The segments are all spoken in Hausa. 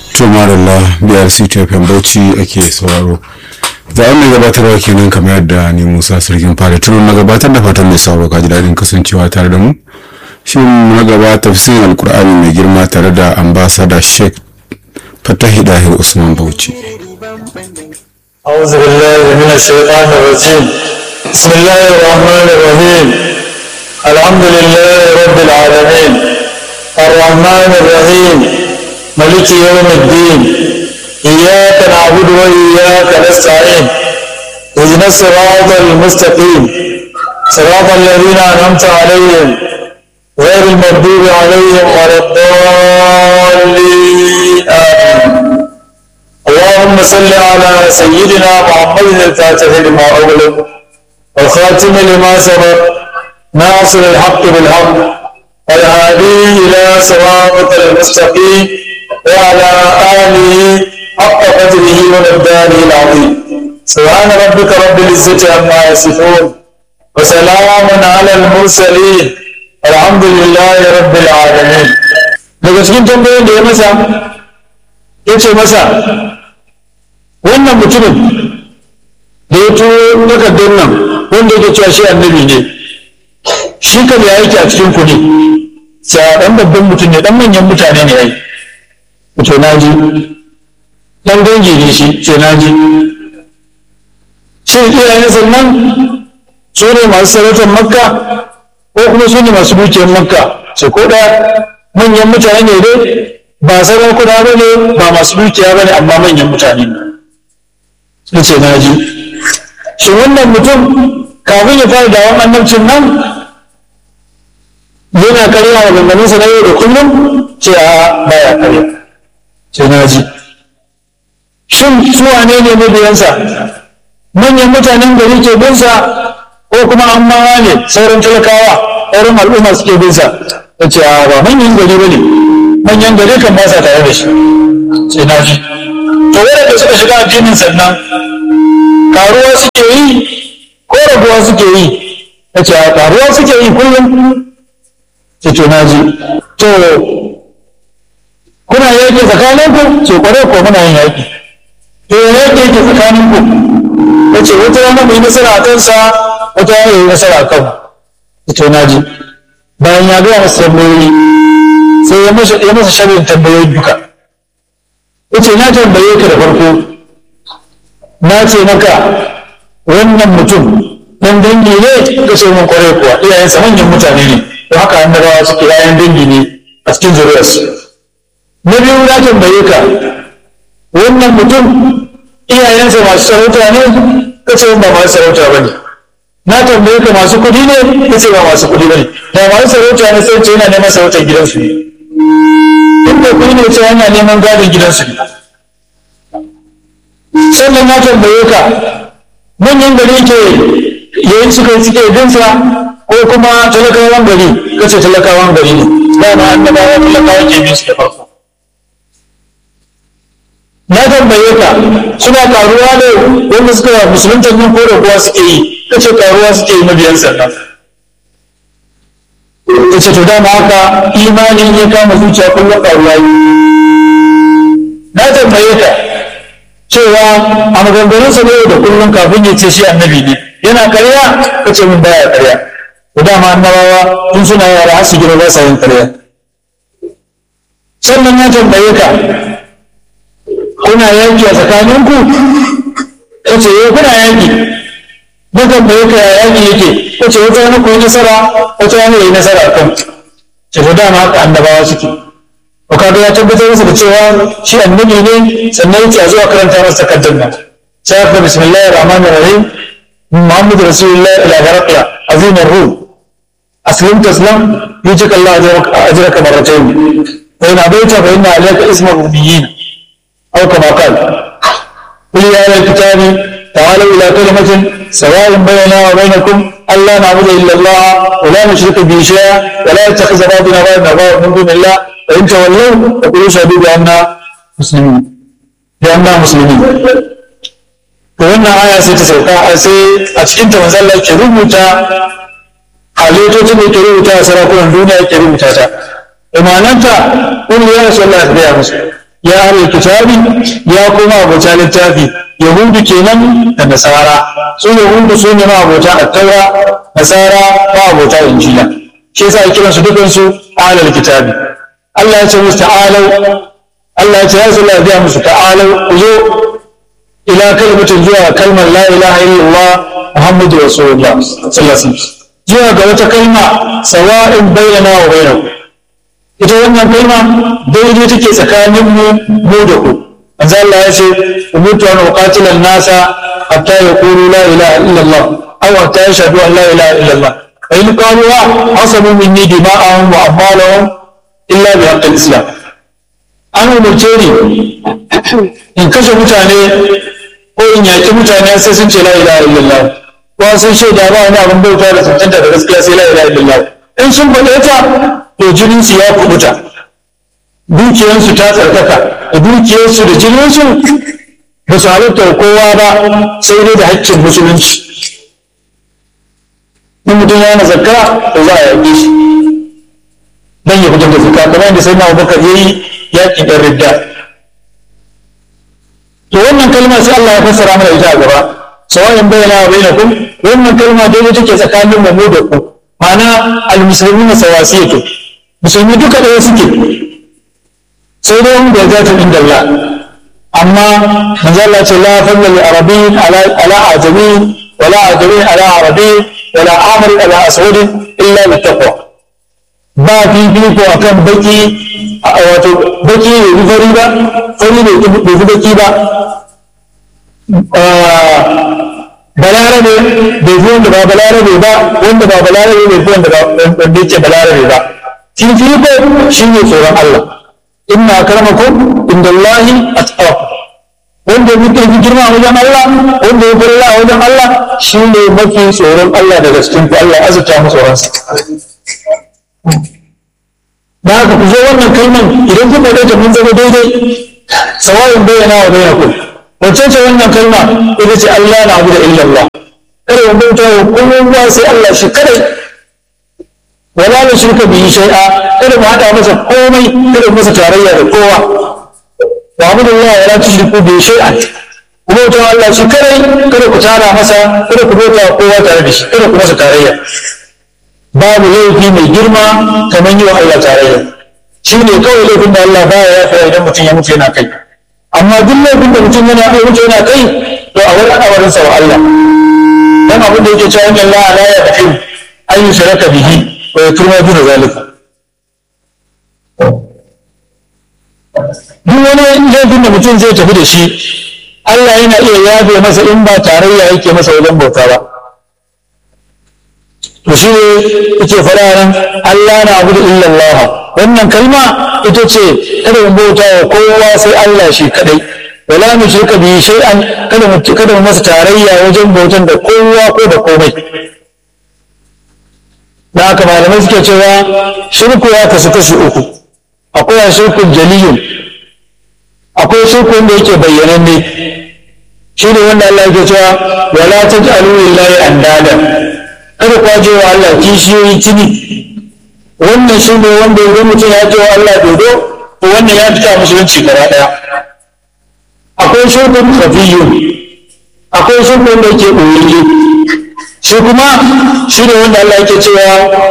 to marilla brc tfm bauchi ake sauraro zaɓen mai gabatarwa kenan kamar yadda ni musa sarkin fara tunan na gabatar da fatan mai sauraro ka ji daɗin kasancewa tare da mu shi na gaba tafsirin alkur'ani mai girma tare da ambasada sheikh fatahi dahir usman bauchi أعوذ بالله من الشيطان الرجيم بسم الله الرحمن الرحيم الحمد لله رب العالمين الرحمن الرحيم ملك يوم الدين إياك نعبد وإياك نستعين اهدنا الصراط المستقيم صراط الذين أنعمت عليهم غير المغضوب عليهم ولا الضالين آمين اللهم صل على سيدنا محمد الفاتح لما أغلق والخاتم لما سبق ناصر الحق بالحق والهادي إلى صراط المستقيم وعلى آله حق قدره ومقداره العظيم سبحان ربك رب العزة عما يصفون وسلام على المرسلين الحمد لله رب العالمين daga cikin tambayoyin da ya masa ya ce masa wannan mutumin da ya turo takardar nan wanda yake cewa shi annabi ne shi kan ya yake a cikin ku ne sai dan babban mutum ne dan manyan mutane ne yayi to na ji dan dangi ne shi sai na ji shin iyayen sannan su ne masu sarautar makka ko kuma su ne masu dukiyar makka sai ko da manyan mutane ne dai ba sarakuna ba ne ba masu dukiya ba ne amma manyan mutane ne sun ce na ji shi wannan mutum kafin ya fara dawon annabcin nan yana karya wa ganganinsa na yau da kullum ce a baya karya ce na ji shin su wane ne mabiyansa manyan mutanen gari ke binsa ko kuma an mawa ne sauran talakawa sauran al'umma suke binsa ya ce a ba manyan gari ba ne manyan gari kan ba sa tare da shi sai na ji to waɗanda suka shiga addinin sannan karuwa suke yi ko rabuwa suke yi ya ce karuwa suke yi kullum ce to na ji to kuna yaƙi tsakaninku ce kwarai ko muna yin yaƙi to yaƙi yake tsakaninku ya ce wata rana mu yi nasara a kansa wata rana yi nasara a kanmu ce to na ji bayan ya gaya masa tambayoyi sai ya masa sharrin tambayoyi duka yace na tambaye ka da farko na ce maka wannan mutum dan dangi ne ka ce mun kwarai kuwa iyayensa manyan mutane ne to haka annabawa suke yayan dangi ne a cikin zuriyarsu na biyu na tambaye ka wannan mutum iyayensa masu sarauta ne ka ce ba masu sarauta ba ne na tambaye ka masu kuɗi ne ka ce ba masu kuɗi ba ne da masu sarauta ne sai ce yana neman sarautar gidansu ne in da kuɗi ne ce yana neman gadon gidansu ne sannan na tambaye ka manyan gari ke yayin suka yi suke binsa ko kuma talakawan gari kace talakawan gari ne dama annabawa talakawa ke bin su da farko na tambaye ka suna karuwa ne wanda suka musulunta nan ko rabuwa suke yi kace karuwa suke yi mabiyan sannan kace to dama haka imanin ya kama zuciya kullum karuwa yi na tambaye ka cewa a maganganunsa ne da kullum kafin ya ce shi annabi ne yana karya ka ce min baya karya da dama annabawa tun suna yara har su gina ba sa yin karya sannan ya tambaye ka kuna yanki a tsakaninku ka ce eh kuna yanki na tambaye ka ya yanki yake ka ce wata wani koyi nasara wata wani ya yi nasara a kan ce to dama haka annabawa suke to kaga ya tabbatar masa da cewa shi annabi ne sannan yake a zuwa karanta masa takardar nan sai aka bismillahir rahmanir rahim muhammadu rasulullah ila barakla azim ar-ruh aslim taslam yujik allah ajraka marratayn wa in abaita fa inna alayka isma rubiyyin aw kama qala qul ya ahla kitabi ta'alu ila kalimatin sawa'in bainana wa bainakum alla na'budu illa allah wa la nushrika bihi shay'a wa la yattakhidha ba'duna ba'dan min dunillah فإن تولوا فقولوا شهدوا بأننا مسلمين بأننا مسلمين to wannan aya sai ta sauka sai a cikin ta manzo Allah yake rubuta halittocin da yake rubuta a sarakunan duniya yake rubuta ta imananta kun ya rasu Allah ya gaya musu ya ahlul kitabi ya kuma abota littafi yahudu kenan da nasara su yahudu su ne ma abota attaura nasara ma abota injila shi yasa ya kiransu dukansu ahlul kitabi Allah ya ce musu ta'alau Allah ya ce ya rasu Allah ya musu ta'alau ku zo ila kalmatin zuwa kalmar la ilaha illallah muhammadu rasulullah sallallahu alaihi wasallam zuwa ga wata kalma sawa'in bayyana wa bainakum ita wannan kalma daidai take tsakanin mu mu da ku manzo Allah ya ce umirtu an uqatila nasa hatta yaqulu la ilaha illallah aw hatta yashhadu an la ilaha illallah fa in qalu asabu minni dima'ahum wa amwalahum illa bi haqqil islam an umarce ni in kashe mutane ko in yaƙi mutane sai sun ce la ilaha illallah ko sun shaida ba wani abin bauta da tantanta da gaskiya sai la ilaha illallah in sun faɗe ta to jinin su ya kubuta dukiyarsu ta tsarkaka da dukiyarsu da jininsu ba su halitta kowa ba sai dai da haƙƙin musulunci in mutum ya na zakka to za a yaƙe shi dan ya fitar da zakka kamar yadda sai na abubakar ya yi yaƙi ɗan ridda to wannan kalma sai Allah ya fassara mana ita a gaba sawa'in bayyana wa bainakum wannan kalma dai take tsakanin mu da ku ma'ana almuslimuna sawasiyatu musulmi duka ɗaya suke sai dai wanda ya ta inda Allah amma manzo Allah ce la fadla li arabiyyin ala ala ajami wala ajami ala arabi wala amri ala aswad illa bi taqwa ba fifiko akan baki wato baki ne bi fari ba fari ne bai fi baki ba balarabe bai fi wanda ba balarabe ba wanda ba balarabe bai fi wanda ba wanda yake balarabe ba fifiko shi ne tsoron Allah inna akramakum indallahi atqakum wanda muke fi girma a wajen Allah wanda ya fara a wajen Allah shi ne mafi tsoron Allah daga cikin ku Allah azurta mu tsoron sa da haka ku zo wannan kalman idan ku faɗe ta mun zama daidai sawa'in bayyana wa bainakum wacce ce wannan kalma ita ce Allah na abu da illallah kada mu bauta wa kowa sai Allah shi kadai wala na shirka bihi shay'a kada mu hada masa komai kada mu masa tarayya da kowa wa abu da Allah wala tushriku bihi shay'an ku bauta wa Allah shi kadai kada ku tara masa kada ku bauta wa kowa tare da shi kada ku masa tarayya babu laifi mai girma kamar yi wa Allah tarayya shi ne kawai laifin da Allah baya ya fara idan mutum ya mutu yana kai amma duk laifin da mutum yana kai mutu yana kai to a wani awarin sa wa Allah dan abin da yake cewa inna Allah la yaghfiru an yushraka bihi wa yaghfiru ma duna zalika duk wani laifin da mutum zai tafi da shi Allah yana iya yafe masa in ba tarayya yake masa wajen bauta ba to shi ne yake faɗa nan Allah na abu da illallah wannan kalma ita ce kada mu bauta wa kowa sai Allah shi kadai wala mu shirka bi shay'an kada mu kada mu masa tarayya wajen bautan da kowa ko da komai da haka malamai suke cewa shirku ya kasu kashi uku akwai shirkun jaliyun akwai shirkun da yake bayyananne shi ne wanda Allah yake cewa wala taj'alu lillahi andada kada ku je wa Allah kishiyoyi tuni wannan shi ne wanda idan mutum ya je wa Allah dodo to wannan ya fita musulunci gaba daya akwai shirkun khafiyun akwai shirkun da yake ɓoyayye shi kuma shi ne wanda Allah yake cewa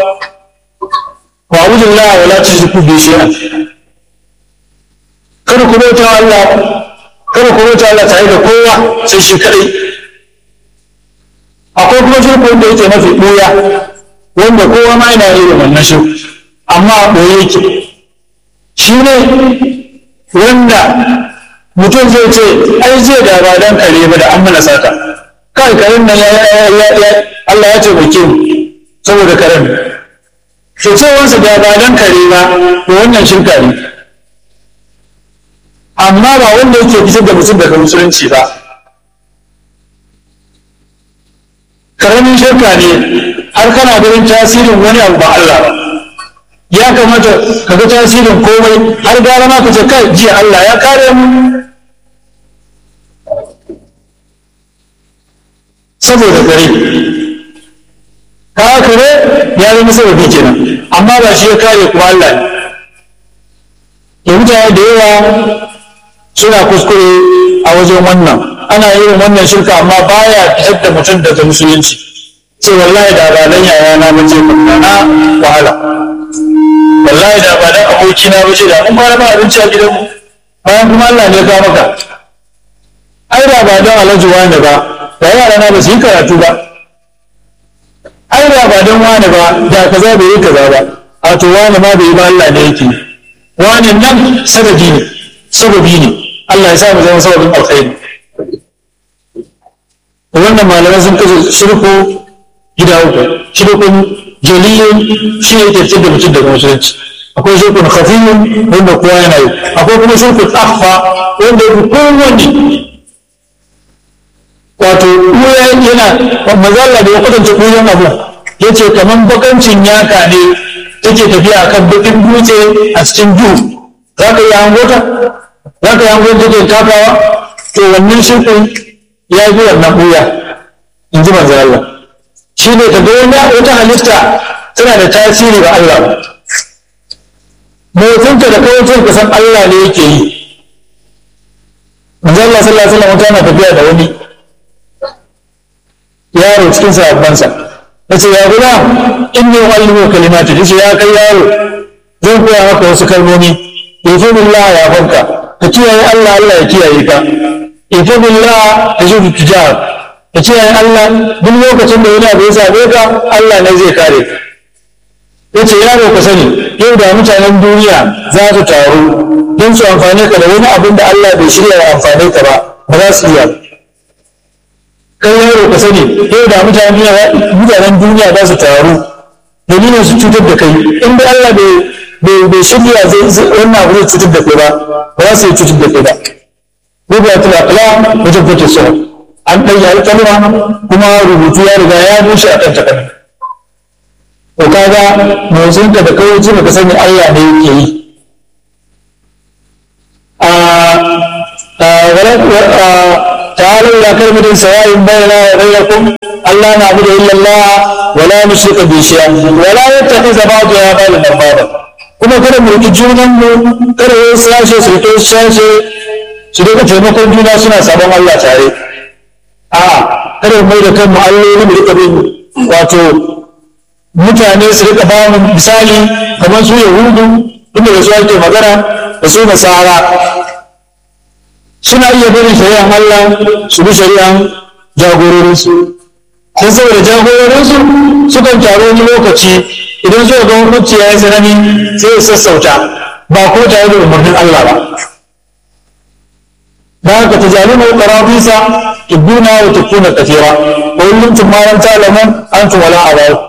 wa a'udhu billahi wa la tushriku bi shay'an kada ku bauta wa Allah kada ku bauta Allah tare da kowa sai shi kadai akwai kuma shirku wanda yake mafi ɓuya wanda kowa ma yana irin wannan shirku amma a ɓoye yake shi ne wanda mutum zai ce ai zai da ba dan kare ba da an mana sata kai karen nan ya Allah ya ce bake mu saboda karen to cewansa da ba dan kare ba to wannan shirka ne amma ba wanda yake fitar da mutum daga musulunci ba karamin shirka ne har kana ganin tasirin wani abu ba Allah ba ya kamata ka ga tasirin komai har gara ma ka ce kai jiya Allah ya kare mu saboda kare ka kare ya zama sababi kenan amma ba shi ya kare kuma Allah ne da mutane da yawa suna kuskure a wajen wannan ana yin wannan shirka amma baya fitar da mutum daga musulunci ce wallahi da ba dan yaya na bace na wahala wallahi da ba dan aboki na bace da mun fara ba abinci a gidanmu bayan kuma Allah ne ya kawo maka ai da ba dan alhaji wani ba da yara na ba su yi karatu ba ai da ba dan wani ba da kaza bai yi kaza ba a to wani ma bai yi ba Allah ne yake wani nan sababi ne sababi ne Allah ya sa mu zama sababin alkhairi wannan malamai sun kashe shirku gida uku shirkun jaliyun shi ne yake fitar da mutum daga musulunci akwai shirkun khafiyun wanda kowa yana yi akwai kuma shirkun akhfa wanda ya fi kowanne wato ɓuya yana mazalla da ya kwatanta ɓuyan abu ya ce kamar bakancin yaka ne take tafiya kan bakin dutse a cikin duhu za ka yi hangota za ka yi hangota take takawa to wannan shirkun ya yi wannan ɓuya in ji manzo Allah shi ne ka ga wani wata halitta tana da tasiri ga Allah motsinta da kawai ka san Allah ne yake yi manzo Allah sallallahu alaihi wasallam tana tafiya da wani yaro cikin sahabbansa yace ya guda inni uallimu kalimati yace ya kai yaro zan koya maka wasu kalmomi ifadillah ya fanka ka kiyaye Allah Allah ya kiyaye ka ifadillah tajidu tijar ka kiyaye Allah duk lokacin da wani abu ya same ka Allah ne zai kare ka yace yaro ka sani yau da mutanen duniya za su taru don su amfane ka da wani abin da Allah bai shirya ya amfane ka ba ba za su iya kai yaro ka sani yau da mutanen duniya mutanen duniya za su taru dalilin su cutar da kai in dai Allah bai bai shirya zai wannan abu zai cutar da kai ba ba za su yi cutar da kai ba rubuta tulakala wajen fata sauran an ɗan yi kalma kuma rubutu ya riga ya bushe a kan takarda to kaga motsinka da kawai ji ka sani Allah ne yake yi تعالوا إلى كلمة سواء بيننا وبينكم ألا نعبد إلا الله ولا نشرك به شيئا ولا يتخذ بعضنا بعضا أربابا kuma kada mu riƙi junan mu kada wani sashe su riƙe sashe su riƙa taimakon juna suna sabon Allah tare a kada mu mai da kanmu alloli mu riƙa bin wato mutane su riƙa ba mu misali kamar su yahudu inda da su ake magana da su nasara suna iya barin shari'an Allah su bi shari'an jagororinsu sai saboda jagororinsu sukan taru wani lokaci idan suka ga hukunci ya yi tsanani sai ya sassauta ba ko tare da umarnin Allah ba da haka ta jami mai ƙarafisa ibuna wa tukuna kafira wa kullum tumaran talaman an wala a bayu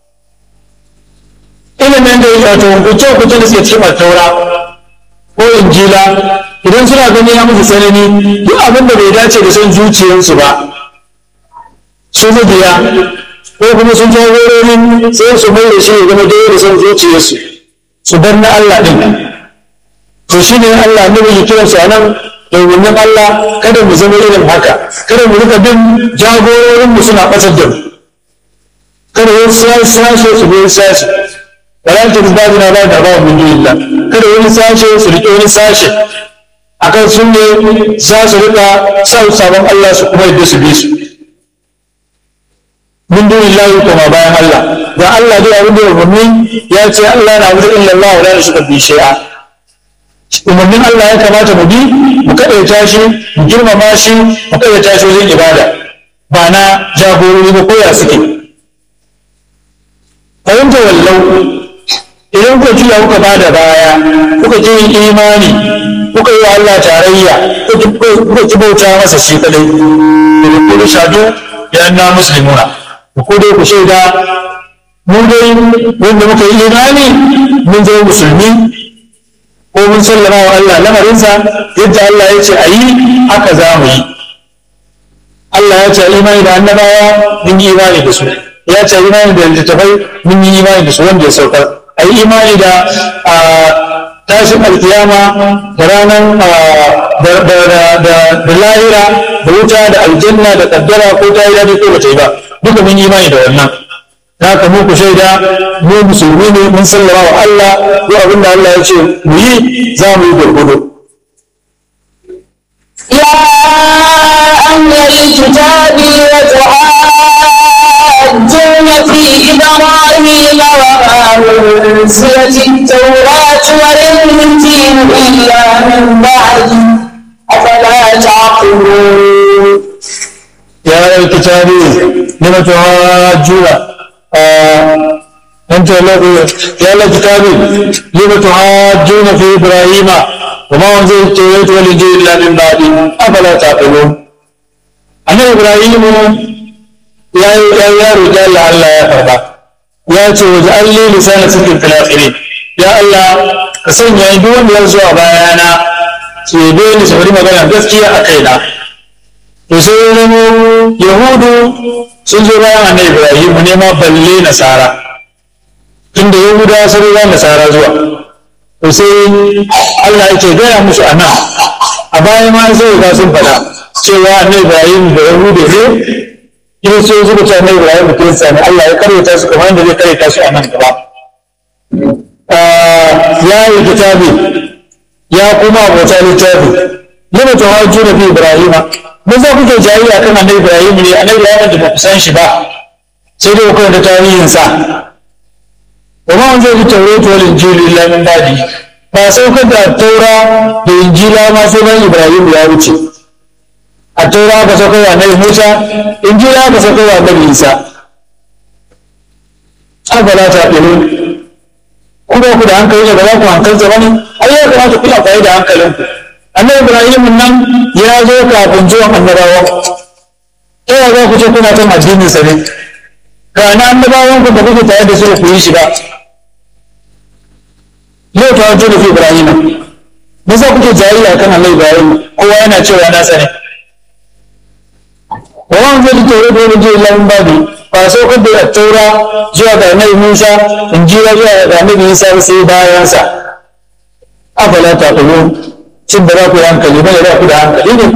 ilimin da ya wato hukunce hukunce da suke cikin taura ko injila idan suna gani ya musu tsanani duk abin da bai dace da son zuciyarsu ba su mabiya ko kuma sun jagororin sai su mai da shi ya zama daidai da son zuciyarsu su bar na Allah ɗin to shi ne Allah ne mai kiran su a nan domin Allah kada mu zama irin haka kada mu rika bin jagororin mu suna ɓatar da mu kada wani sashe su bi sashe wala ta rizbabi na ba da ba min dunillah kada wani sashe su riƙe wani sashe akan sun ne za su rika son sabon Allah su kuma yadda su bi su min dunin lahi kuma bayan Allah ga Allah dai abin da ya umarni ya ce Allah na wuce illa Allah wa la yushriku bi shay'a umarnin Allah ya kamata mu bi mu kadaita shi mu girmama shi mu kadaita shi wajen ibada ba na jagorori ba koya suke fahimta wallau idan kuka juya kuka bada baya kuka ji imani kuka yi wa Allah tarayya kuka ki bauta masa shi kadai da kuma shadu ya na muslimuna ku dai ku shaida mun dai wanda muka yi imani mun zama musulmi ko mun sallama wa Allah lamarinsa yadda Allah ya ce a yi haka za mu yi Allah ya ce imani da annabawa mun yi imani da su ya ce imani da littattafai mun yi imani da su wanda ya saukar a yi imani da tashin alkiyama da ranar da lahira da wuta da aljanna da kaddara ko ta yi daɗi ko ba ta yi ba duka mun yi imani da wannan ta haka mu ku shaida mu musulmi ne mun sallama wa Allah ko abin da Allah ya ce mu yi za mu yi gurgudu الكتاب وتحاجون في إبراهيم وما أنزلت التوراة والإنجيل إلا من بعد أفلا تعقلون يا أهل الكتاب لم تحاجون آه أنت يا أهل الكتاب لم تحاجون في إبراهيم وما أنزل التوراة والإنجيل إلا من بعد أفلا تعقلون أنا إبراهيم يا يا يا رجال الله يا فرقا يا توجعل لي لسان صدق في الآخرين يا الله كسنيا دون يرزوا بيانا سيبين سبري مغانا gaskiya a kaina to sai ya zamo yahudu sun zo bayan annabi ibrahim ne ma balle nasara inda yahuda sun zo bayan nasara zuwa to sai allah yake gaya musu a nan a baya ma sai ga sun faɗa cewa annabi ibrahim da yahudu ne kiristoci suka ce annabi ibrahim kirista ne allah ya karyata su kamar yadda zai karyata su a nan gaba ya yi kitabi ya kuma abota littafi lima tuhajjuna fi ibrahima mun za kuke jayayya kan annabi Ibrahim ne annabi Ibrahim da ba ku san shi ba sai dai ku da tarihin sa wa ma an zai tawratu wal injil illa min ba'di ba saukar da taura da injila ma sai ban Ibrahim ya wuce a taura ba saukar da annabi Musa injila ba saukar da annabi Isa abala ta ɗinu ku ba ku da hankali ne ba za ku hankalta ba ne ai ya kamata ku amfani da hankalinku annabi ibrahim nan ya zo kafin zuwan annabawa ta yaya za ku ce kuna kan addinin sa ne ga na annabawan ku da kuke tare da su ku yi shi ba yau ta wajen da fi ibrahim me za kuke jayayya kan annabi ibrahim kowa yana cewa nasa ne wa wani zai taure da wani jiya lamun babi ba saukar da taura zuwa ga annabi musa injila zuwa ga annabi isa sai bayansa afala ta ƙulu shin ba za ku yi hankali ba za ku da hankali ne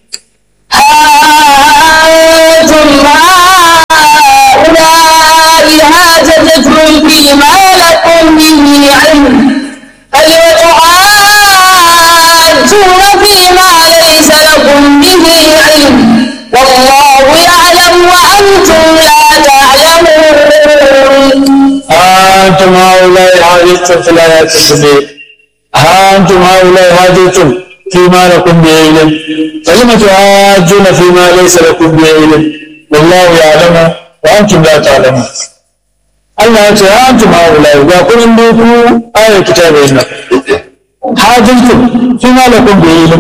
أنتم هؤلاء حاجزتم في الآيات الكبير أنتم هؤلاء حاجزتم فيما لكم به علم فلم تحاجون فيما ليس لكم به علم والله يعلم وأنتم لا تعلمون Allah ya ce an tuma wulai ga kunin da ku ayar kitabin nan hajjintum fi ma lakum bi ilm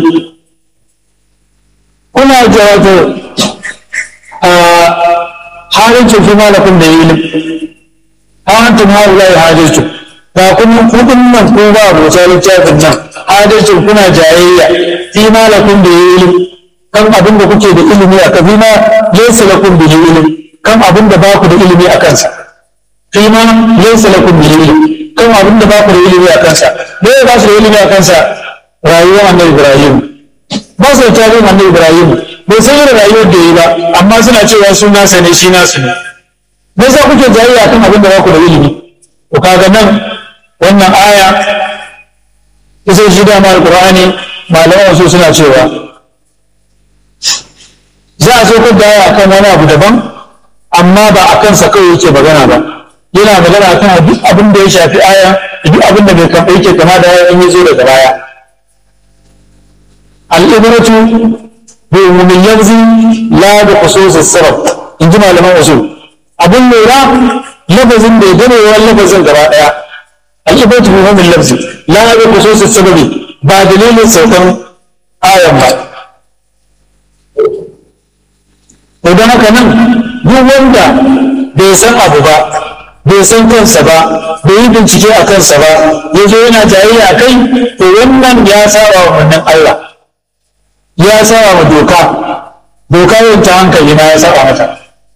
kuna jawato a hajjintum fi ma lakum bi ilm antum haulai hajjintum ga kunin kudin nan ko ba abota littafin nan hajjintum kuna jayayya fi ma lakum bi ilm kan abin da kuke da ilimi a kafi ma laysa lakum bi ilm kan abin da ba ku da ilimi a kansa fima laysa lakum bihi ilm kan abin da ba ku da ilimi a kansa me ya ba su da ilimi a kansa rayuwar annabi ibrahim ba su da tarihin annabi ibrahim bai san irin rayuwar da yi ba amma suna cewa su nasa ne shi nasu ne me yasa kuke jayayya kan abin da ba ku da ilimi to kaga nan wannan aya ita shi dama alqur'ani malaman su suna cewa za a so da aya kan wani abu daban amma ba a kansa kawai yake magana ba yana magana kan duk abin da ya shafi aya duk abin da bai kamar yake kama da aya in ya zo daga baya al'ibratu bi umumin yanzu la bi khusus as-sabab in ji malaman usul abin lura lafazin da ya gane wa lafazin gaba daya al'ibratu bi umumin lafzi la bi khusus as-sababi ba dalilin saukan ayan ba idan haka nan duk wanda bai san abu ba bai san kansa ba bai yi bincike a kansa ba ya zo yana jayayya a kai to wannan ya saba wa wannan Allah ya saba wa doka doka yin ta hankali na ya saba mata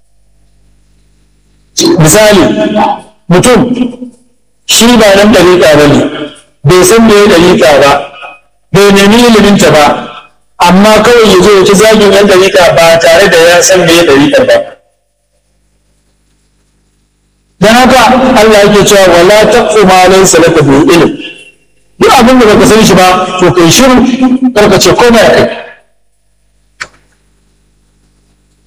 misali mutum shi ba nan ɗariƙa ba ne bai san me ya ɗariƙa ba bai nemi iliminta ba amma kawai ya zo ya ci zagin yan ɗariƙa ba tare da ya san me ya ɗariƙar ba dan haka Allah yake cewa wala taqfu ma laysa laka bi ilm duk abin da baka san shi ba to kai shiru karka ce komai kai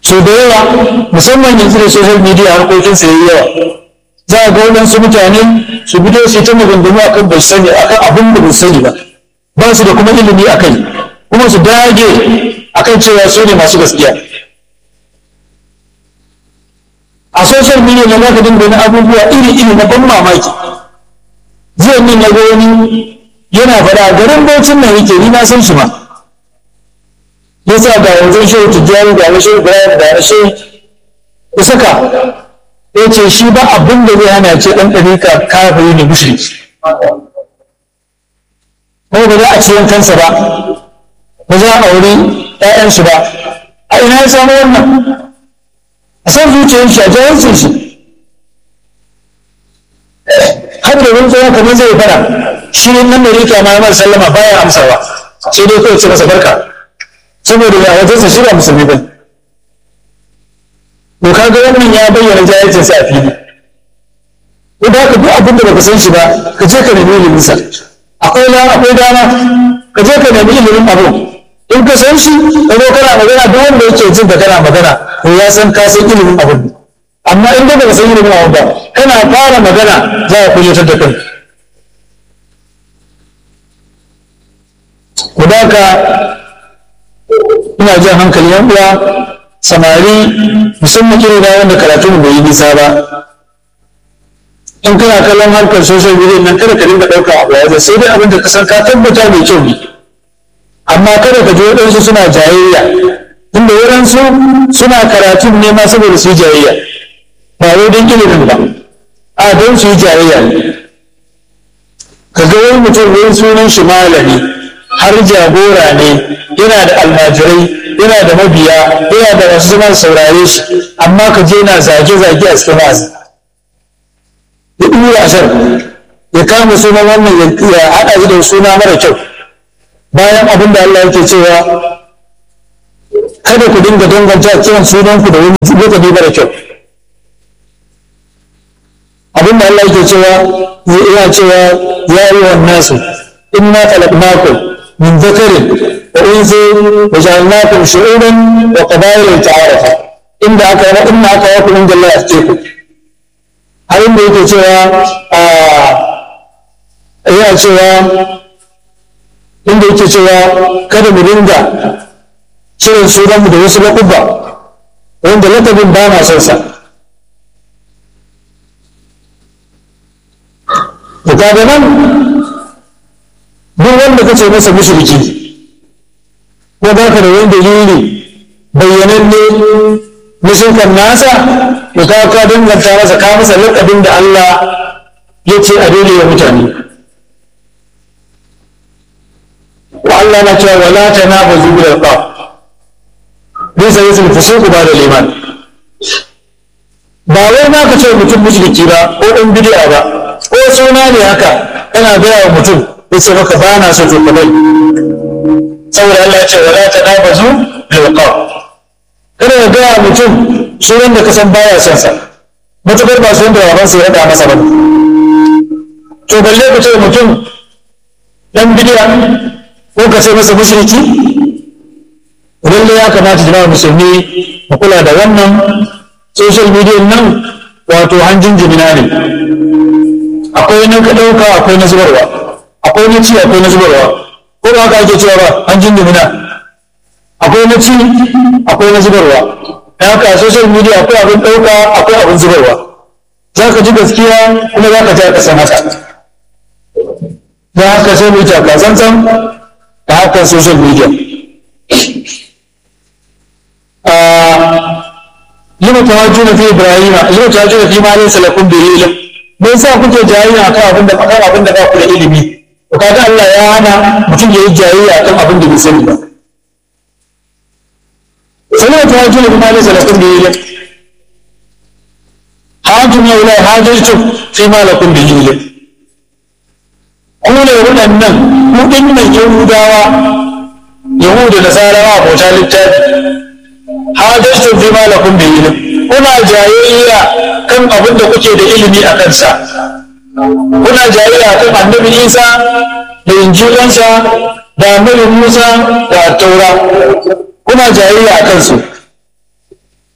so da yawa musamman yanzu da social media harkokin su yayi yawa za a ga waɗansu mutane su fito su ta maganganu akan bai sani akan abin da bai sani ba ba su da kuma ilimi a kai kuma su dage akan cewa su ne masu gaskiya a social media na za ka dinga wani abubuwa iri-iri na ban mamaki jiya min na ga wani yana faɗa garin baucin nan yake ni na san shi ma yasa ga yanzu shehu tijjani da na shehu ibrahim da na shehu ya saka ya ce shi ba abin da zai hana ce ɗan ɗarika kafiri ne mushriki ko ba za a ci yankansa ba ba za a auri ‘ya'yansu ba a ina ya samu wannan a san zuciyar shi a jawarcin shi har da wani tsohon kamar zai fara shi ne nan da rika ma ya sallama baya amsawa sai dai kawai ce masa barka saboda ya wajensa shi ba musulmi ba to kaga wannan ya bayyana jahilcin sa a fili ko da ka duk abin da baka san shi ba ka je ka nemi ilimin sa akwai la akwai dama ka je ka nemi ilimin abu in ka san shi ka zo kana magana duk wanda yake jin da kana magana to ya san ka san ilimin abu amma in dai baka san ilimin abu ba kana fara magana za ka kunyatar da kai ku da ka ina jan hankali yan uwa samari musamman irin da wanda karatu bai yi nisa ba in kana kallon harkar social media nan kada ka dinga ɗauka abu wajen sai dai abin da ka san ka tabbata mai kyau ne amma kada ka je waɗansu suna jayayya tunda waɗansu suna karatun ne ma saboda su yi jayayya ba wai don ilimin ba a don su yi jayayya ne ka ga wani mutum wani sunan shi malami har jagora ne yana da almajirai yana da mabiya yana da masu zama saurare shi amma ka je na zage-zage a cikin wasu ya ɗura ashar ya kama sunan wannan ya haɗa shi da suna mara kyau bayan abin da Allah yake cewa kada ku dinga danganta kiran sunanku da wani lokaci mara kyau abin da Allah yake cewa yana cewa ya yi wa nasu inna khalaqnakum min dhakarin wa unsa wa ja'alnakum shu'uban wa qabaila ta'arafu inda aka yi inna aka yi ku inda Allah ya ce ku har inda yake cewa a yana cewa inda yake cewa kada mu dinga kiran sunanmu da wasu laƙuba wanda lakabin ba ma son sa da kaga nan duk wanda kace masa mushriki ko ba ka da wani dalili bayyananne na shirkan nasa da ka ka danganta masa ka masa lakabin da Allah ya ce a daidai wa mutane wa Allah na cewa wala tanabazu bil alqab bisa yasul fusuq ba da liman ba wai ma ka ce mutum mushriki ba ko dan bid'a ba ko suna ne haka kana gaya wa mutum yace maka ba na so to kamar saboda Allah ya ce wala tanabazu bil alqab kada ka gaya mutum sunan da ka san baya son sa matukar ba sunan da babansa ya rada masa ba to balle ka ce mutum dan bid'a ko ka ce masa mushriki lalle ya kamata jama'a musulmi mu kula da wannan social media nan wato hanjin jimina ne akwai na ka ɗauka akwai na zubarwa akwai na ci akwai na zubarwa ko ba haka ake cewa ba hanjin jimina akwai na ci akwai na zubarwa da haka social media akwai abin ɗauka akwai abin zubarwa za ka ji gaskiya kuma za ka ji a ƙasan haka za haka sai mu yi takatsantsan da hakan social media lima tawajjuna fi ibrahima lima tawajjuna fi ma laysa lakum bihi ilm me yasa kuke jayayya akan abin da akan abin da ba ku da ilimi to kaga Allah ya hana mutum yayi jayayya akan abin da bai sani ba sai tawajjuna fi ma laysa lakum bihi ilm hajjum ya ila hajjatu fi ma lakum bihi ilm ku ne waɗannan ku ɗinnan yahudawa yahudu da nasarawa bauta littafi hajjatu fi ma lakum bi ilm kuna jayayya kan abin da kuke da ilimi a kansa kuna jayayya kan annabi Isa da injilansa da annabi Musa da taura kuna jayayya a kansu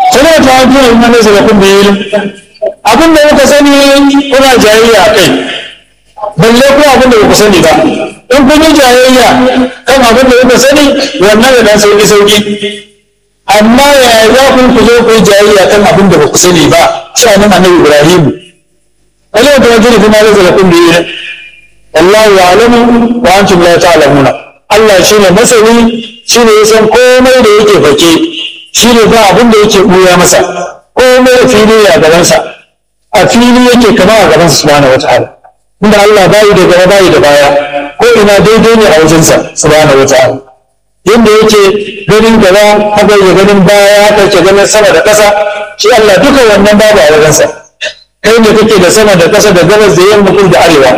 sai da ta hajji ne mana zai kun da yi abin da muka sani kuna jayayya a kai balle kuma abin da ba ku sani ba in kun yi jayayya kan abin da kuka sani wannan da dan sauki sauki amma yaya za ku ku zo ku yi jayayya kan abin da ba ku sani ba sha'anin annabi ibrahim wani da wajen da kuma zai kun da yi wallahu ya'lamu wa antum la ta'lamuna Allah shine masani shine ya san komai da yake fake shine ba abin da yake buya masa komai da fili a gabansa a fili yake kama a gabansa subhanahu wataala inda Allah bayi da gaba bayi da baya ko ina daidai ne a wajensa subhanahu wataala yadda yake ganin gaba haka yake ganin baya haka yake ganin sama da ƙasa shi Allah duka wannan babu a wajensa kai ne kake da sama da ƙasa da gabas da yamma kudu da arewa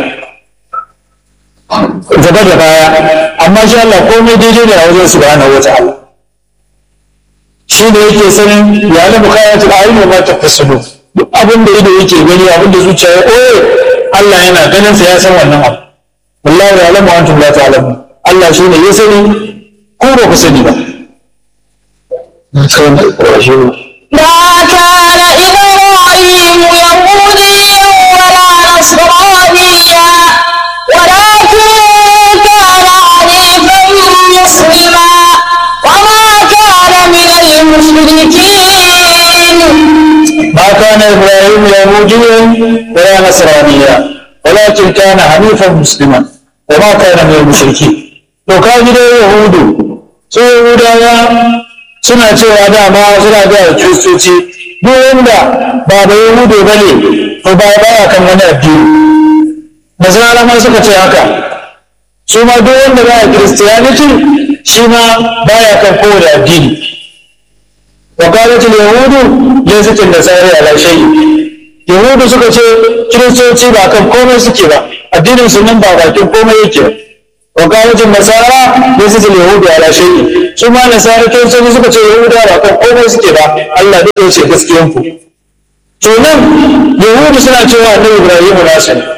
gaba da baya amma shi Allah komai daidai ne a wajen subhanahu wataala shi ne yake sanin ya lamu kayatul ayin wa ma tafsilu duk abin da ido yake gani abin da zuciya ya oye Allah yana ganin sa ya san wannan abu wallahi ya lamu antum la ta'lamun Allah shi ne ya sani ko ba ku sani ba ما كان إبراهيم يهوديا ولا نصرانيا ولكن كان حنيفا مسلما وما كان من المشركين ما كان ابراهيم يهوديا ولا نصرانيا ولكن كان حنيفا مسلما وما كان من المشركين to ka ji dai yahudu su yahudawa suna cewa dama suna ga kiristoci duk wanda ba da yahudu ba ne to ba baya kan wani addini nasara ma suka ce haka su ma duk wanda baya kiristiyaniti shi ma baya kan kowane addini وقالت اليهود ليست النصارى على شيء yahudu suka ce kiristoci ba kan komai suke ba addinin su nan ba bakin komai yake wa qalatin nasara laysat al-yahudu ala shay'in su ma nasara kiristoci suka ce yahudu ba kan komai suke ba Allah duk ya ce gaskiyan ku to nan yahudu suna cewa annabi ibrahim nasu ne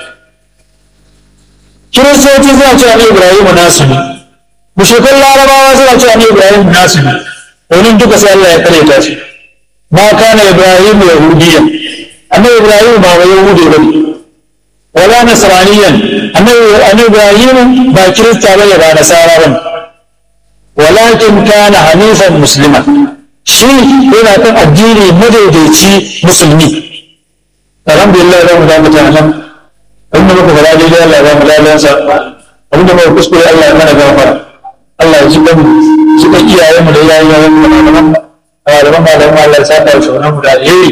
kiristoci suna cewa annabi ibrahim nasu ne mushrikan larabawa suna cewa annabi ibrahim nasu ne domin duka sai Allah ya kare shi ma kana ibrahim yahudiya annabi ibrahim ba wa yahudi bane wala nasraniyan annabi annabi ibrahim ba kirista bane ba nasara bane walakin kana hanifan muslima shi yana kan addini madaidaici musulmi alhamdulillah da mu da mutanen abinda muka fara daidai Allah ya ba mu lalansa abinda muka kuskure Allah ya mana gafara Allah ya ji ban ji ban iyayenmu da iyayen mu da malaman malaman malaman Allah ya saka shi wannan mu da alheri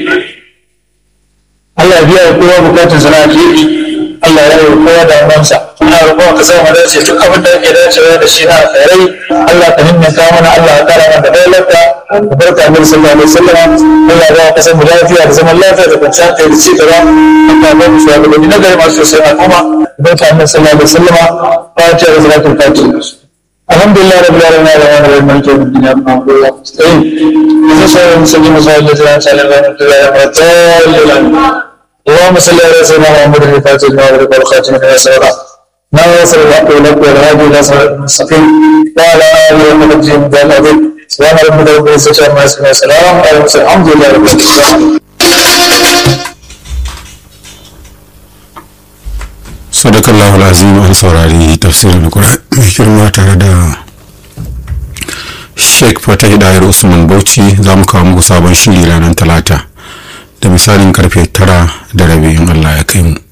Allah ya biya kowa bukatun sana alheri Allah ya yi kowa da wansa ina roƙon ka sa mu dace duk abin da yake dacewa da shi na alkhairai Allah ka himmata mana Allah ya kara mana da lafiya da barka Annabi sallallahu alaihi wasallam Allah ya ba ka san mu lafiya da zaman lafiya da kwanciyar hankali da ci gaba Allah ya ba mu shugabanni na gari masu sosai a kuma barka Annabi sallallahu alaihi wasallam fatiha da salatul fatiha الحمد لله رب العالمين الرحمن الرحيم مالك يوم الدين اياك نعبد واياك نستعين اهدنا الصراط المستقيم صراط الذين انعمت عليهم غير المغضوب عليهم اللهم صل على سيدنا محمد الفاتح لما أغلق والخاتم لما سبق ناصر الحق والحق والهادي الى صراط المستقيم وعلى اله وصحبه وسلم العظيم سبحان ربك رب العزه عما يصفون وسلام على المرسلين الحمد لله رب العالمين sadakallahu azim an saurari tafsirin Qur'ani mai girma tare da Sheikh Fatah Dayar Usman Bauchi za mu kawo muku sabon shiri ranar Talata da misalin karfe tara da rabi in Allah ya kai mu